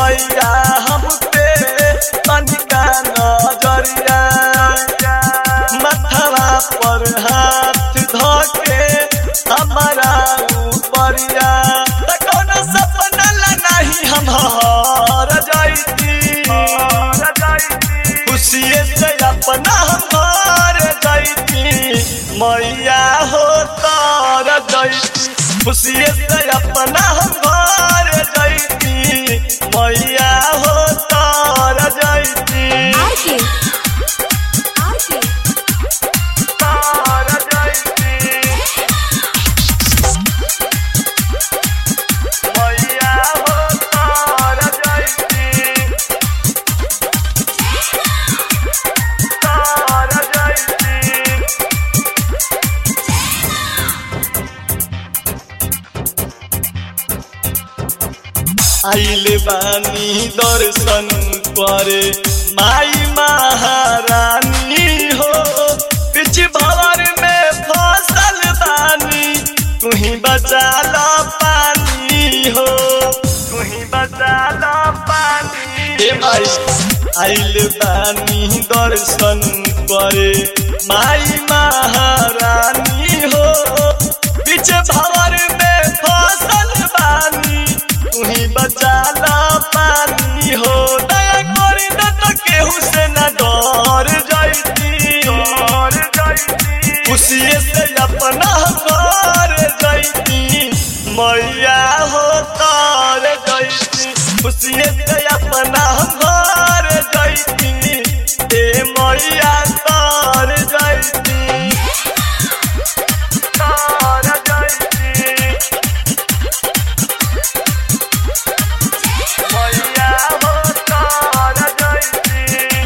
मैया हम पे तनिका नजरिया मथवा पर हाथ धके हमारा ऊपरिया त कौन सपना ला नहीं हम हर जाइती खुशिये से अपना हमार जाइती मैया हो तार जाइती खुशिये से अपना हमार जाइती मैया हो तार जाइती आरके आरके तार जाइती मैया हो तार जाइती तार जाइती आइल बानी दर्शन करे माई महारानी हो पिछ भवर में फसल बानी तुही बचा लो पानी हो तुही बचा लो पानी हे माई आइल बानी दर्शन करे माई महारानी हो पीछे भवर में फसल बानी तुही बचा ला पानी हो दया करी न तो केहू से न डर जाइती डर जाइती खुशिये से अपना घर जाइती मैया हो तार जाइती खुशिये से अपना घर जाइती ए मैया तार जाइती तार जाइती मैया हो तार जाइती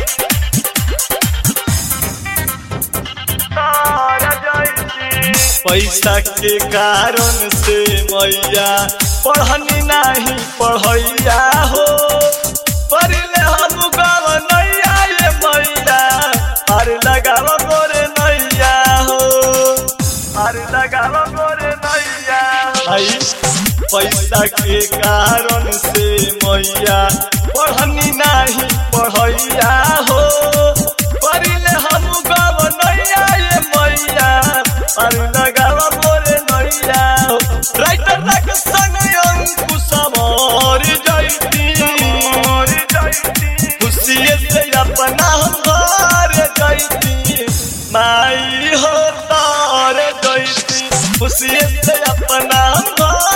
तार जाइती पैसा के कारण से मैया पढ़नी नहीं पढ़ैया हो पढ़ले हम गाँव नैया ये मैया अरे लगाव गोरे नैया हो अरे लगाव गोरे नैया आई पैसा के कारण से मैया पढ़नी नहीं पढ़ैया हो पढ़ले हम गाँव नैया ये मैया अरे लगाव गोरे नैया हो राइटर तक संग अंकुश मर जाइती खुशिये से अपना घर जाइती माई हो तार जाइती खुशिये से अपना घर